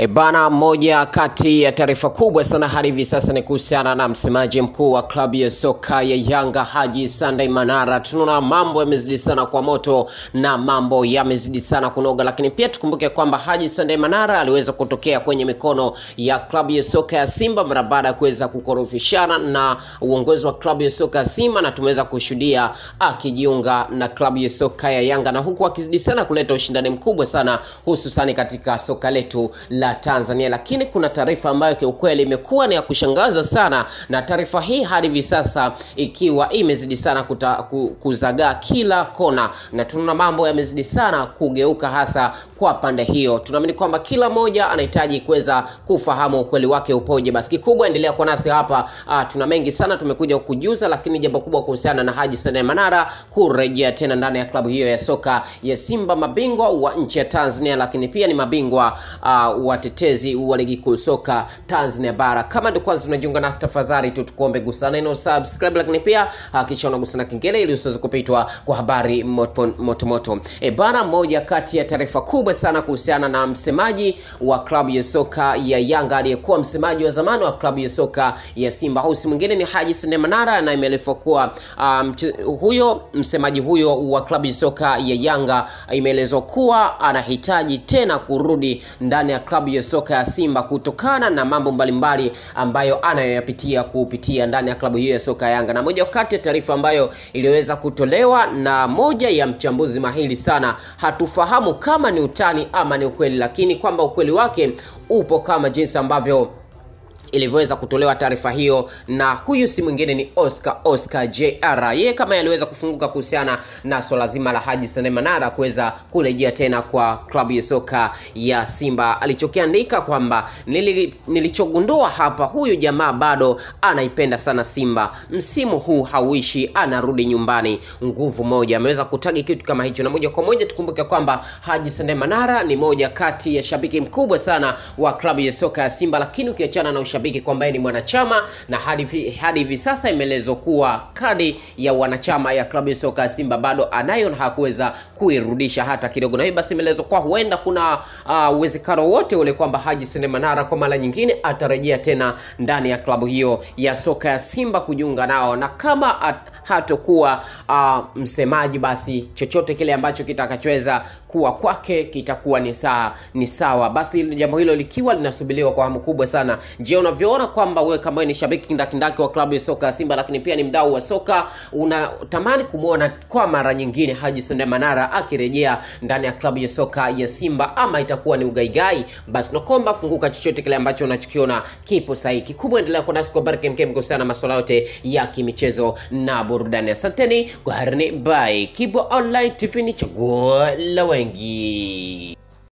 E bana, moja kati ya taarifa kubwa sana hadi hivi sasa ni kuhusiana na msemaji mkuu wa klabu ya soka ya Yanga Haji Sunday Manara. Tunaona mambo yamezidi sana kwa moto na mambo yamezidi sana kunoga, lakini pia tukumbuke kwamba Haji Sunday Manara aliweza kutokea kwenye mikono ya klabu ya soka ya Simba mara baada ya kuweza kukorofishana na uongozi wa klabu ya soka ya Simba, na tumeweza kushuhudia akijiunga na klabu ya soka ya Yanga, na huku akizidi sana kuleta ushindani mkubwa sana hususani katika soka letu la Tanzania. Lakini kuna taarifa ambayo kiukweli imekuwa ni ya kushangaza sana, na taarifa hii hadi hivi sasa ikiwa imezidi sana kuta, ku, kuzagaa kila kona, na tunaona mambo yamezidi sana kugeuka hasa kwa pande hiyo. Tunaamini kwamba kila mmoja anahitaji kuweza kufahamu ukweli wake upoje. Basi kikubwa, endelea kwa nasi hapa. Ah, tuna mengi sana tumekuja kukujuza, lakini jambo kubwa kuhusiana na Haji Sunday Manara kurejea tena ndani ya klabu hiyo ya soka ya Simba, mabingwa wa nchi ya Tanzania, lakini pia ni mabingwa uh, watetezi wa ligi kuu soka Tanzania bara. Kama ndio kwanza unajiunga nasi, tafadhali tu tukuombe gusa neno subscribe, lakini pia hakikisha unagusa na kengele ili usiweze kupitwa kwa habari moto moto, moto. E bana, moja kati ya taarifa kubwa sana kuhusiana na msemaji wa klabu ya soka ya Yanga aliyekuwa msemaji wa zamani wa klabu ya soka ya Simba, huyu si mwingine ni Haji Sunday Manara, na imeelezwa kuwa um, huyo msemaji huyo wa klabu ya soka ya Yanga imeelezwa kuwa anahitaji tena kurudi ndani ya klabu ya soka ya Simba kutokana na mambo mbalimbali ambayo anayoyapitia kupitia ndani ya klabu hiyo ya soka ya Yanga. Na moja kati ya taarifa ambayo iliweza kutolewa na moja ya mchambuzi mahiri sana, hatufahamu kama ni utani ama ni ukweli, lakini kwamba ukweli wake upo kama jinsi ambavyo ilivyoweza kutolewa taarifa hiyo, na huyu si mwingine ni Oscar Oscar JR. Yeye kama aliweza kufunguka kuhusiana na swala zima la Haji Sunday Manara kuweza kurejea tena kwa klabu ya soka ya Simba, alichokiandika kwamba nili, nilichogundua hapa, huyu jamaa bado anaipenda sana Simba, msimu huu hauishi, anarudi nyumbani, nguvu moja. Ameweza kutagi kitu kama hicho, na moja kwa moja tukumbuke kwamba Haji Sunday Manara ni moja kati ya shabiki mkubwa sana wa klabu ya soka ya Simba, lakini ukiachana na ushabiki kwamba yeye ni mwanachama na hadi hadi hivi sasa imeelezwa kuwa kadi ya wanachama ya klabu ya soka ya Simba bado anayo na hakuweza kuirudisha hata kidogo, na hiyo basi imeelezwa kuwa huenda kuna uwezekano uh, wote ule kwamba Haji Sunday Manara kwa mara nyingine atarejea tena ndani ya klabu hiyo ya soka ya Simba kujiunga nao, na kama at, hatokuwa uh, msemaji, basi chochote kile ambacho kitakachoweza kuwa kwake kitakuwa ni sawa ni sawa. Basi jambo hilo likiwa linasubiriwa kwa hamu kubwa sana. Je, unavyoona kwamba wewe kama ni shabiki kindakindaki wa klabu ya soka ya Simba, lakini pia ni mdau wa soka, unatamani kumwona kwa mara nyingine Haji Sunday Manara akirejea ndani ya klabu ya soka ya Simba ama itakuwa ni ugaigai? Basi nakomba funguka, chochote kile ambacho unachokiona kipo sahihi. Kikubwa endelea kwa nasi kwa baraka mkem kuhusiana na masuala yote ya kimichezo na burudani. Asanteni kwa harini, bye. Kibo Online TV ni chaguo la wengi.